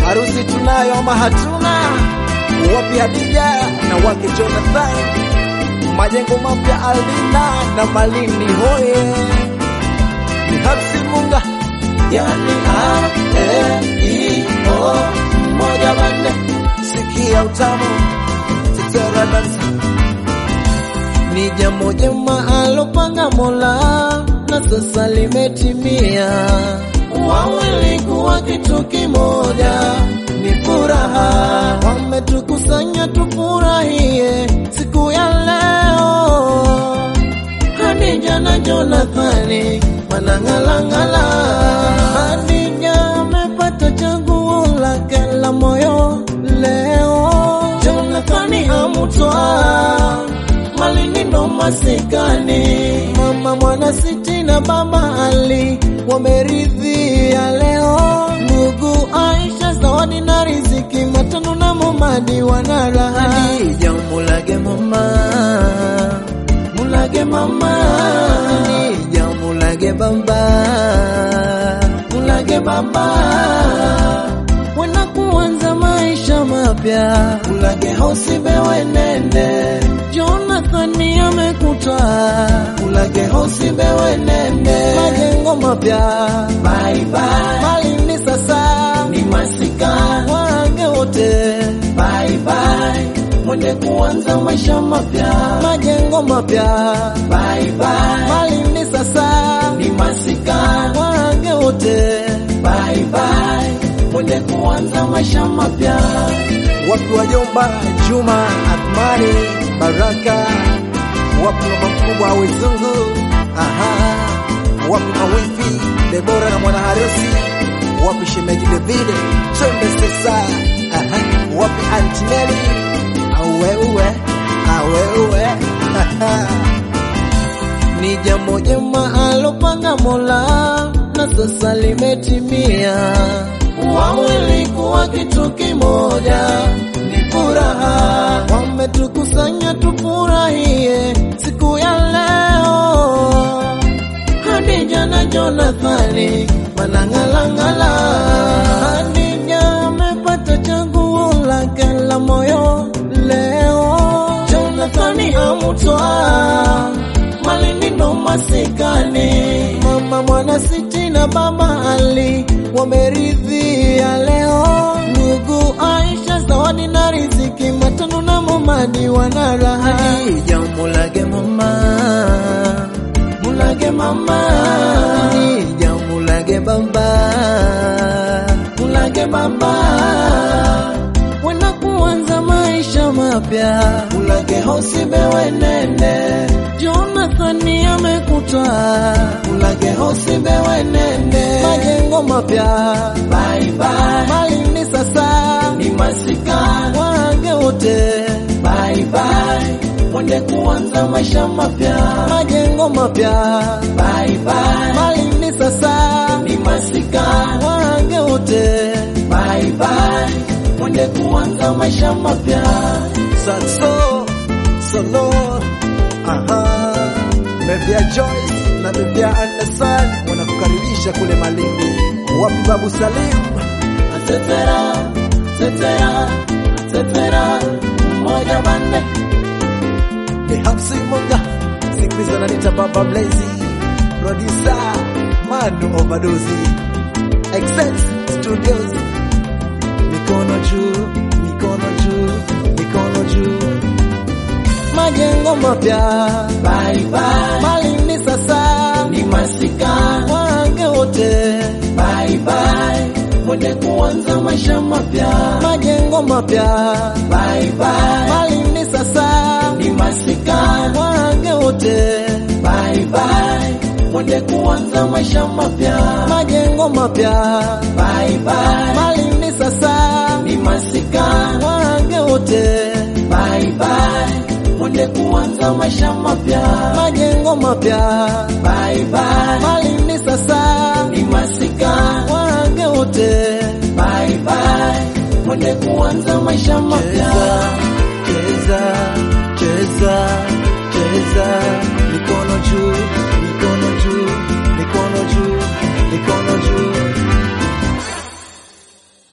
harusi tunayo ama hatuna? Wapi Hadija na wake Jonathan? Majengo mapya Aldina na Malindi hoye, ni Hapsi Munga yani a e i o moja manne, sikia utamu tetera dansa ni jambo jema alopanga Mola na sasa limetimia. Wawili kuwa kitu kimoja ni furaha, wametukusanya tufurahie siku ya leo. Hadija na Jonathani wanang'alang'ala. Hadija amepata chaguo lake la moyo leo, Jonathani amutwaa Malindi ndo masikani, mama mwana siti na baba Ali wameridhia leo. Ndugu Aisha zawadi na riziki, matano na Momadi wana raha. Hadija mulage mama, mulage mama, Hadija mulage baba, mulage baba wena kuanza maisha mapya, ulage hosi bewe nende. Jonathani amekuta ulage hosi bewe nende, majengo mapya bye bye, Malindi sasa ni masika, wage wote bye bye, mwende kuanza maisha mapya, majengo mapya bye bye, Malindi sasa ni masika, wage wote bye bye mwende kuanza maisha mapya. Wapi wajomba Juma, Athmani, Baraka, wapi mama mkubwa Wezungu, aha, wapi mawifi Debora na mwana harusi, wapi shemeji Davide, twende sasa, aha, wapi Antineli, awewe awewe, aha ni jambo jema alopanga Mola na sasa limetimia. Wawili kuwa kitu kimoja ni furaha, wametukusanya tufurahie siku ya leo. Hadija na Jonathani wanang'alang'ala. Hadija amepata chaguo lake la moyo leo, Jonathani amutwaa Malindi ndo masikani, mama mwana siti na baba Ali wameridhia leo. Ndugu Aisha zawadi na riziki, matano na Momadi wana raha. Hadija mulage mama, mulage mama, Hadija mulage baba, mulage baba wena kuanza maisha mapya, ulage hosi bewe nende. Jonathani amekuta ulage hosi bewe nende, majengo mapya bye bye, Malindi sasa ni masika, wage wote bye bye, mwende kuanza maisha mapya, majengo mapya bye bye, Malindi sasa ni masika, wage wote bye bye mwende kuanza maisha mapya. Saxo solo aha, Bebia Joyce na Bebia Anderson wanakukaribisha kule Malindi. Wapi Babu Salim? Tetera, tetera, tetera, moja bande ni Hapsi Munga, sikiliza nanita Baba Blazy, producer Manu Overdose, Excess Studios mikono juu, mikono juu, mikono juu. Majengo mapya bye bye, Malindi sasa ni masika, wage wote bye bye, mwende kuanza maisha mapya. Majengo mapya bye bye, Malindi sasa ni masika, wage wote bye bye, mwende kuanza maisha mapya. Majengo mapya bye bye, Malindi sasa ni masika, wage wote bye bye, mwende kuanza maisha mapya. Majengo mapya bye bye, Malindi sasa ni masika, wage wote bye bye, mwende kuanza maisha mapya. Cheza, cheza, cheza, mikono juu